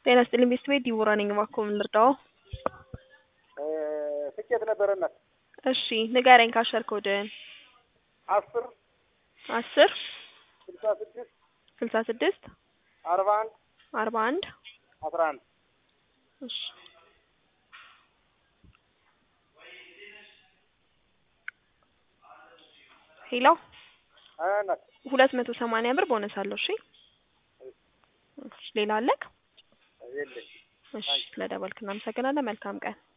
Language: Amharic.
ጤና ይስጥልኝ ቤስት ቤት ዲቦራ ነኝ። እባክዎ ምን ልርዳዎ? ትኬት ነበረናት እሺ ንገረኝ ካሸር ኮድህን። አስር አስር ስልሳ ስድስት ስልሳ ስድስት አርባ አንድ አርባ አንድ አስራ አንድ እሺ ሄሎ ናት ሁለት መቶ ሰማንያ ብር ቦነስ አለው። እሺ እሺ ሌላ አለክ? የለኝ እሺ ስለደወልክ እናመሰግናለን። መልካም ቀን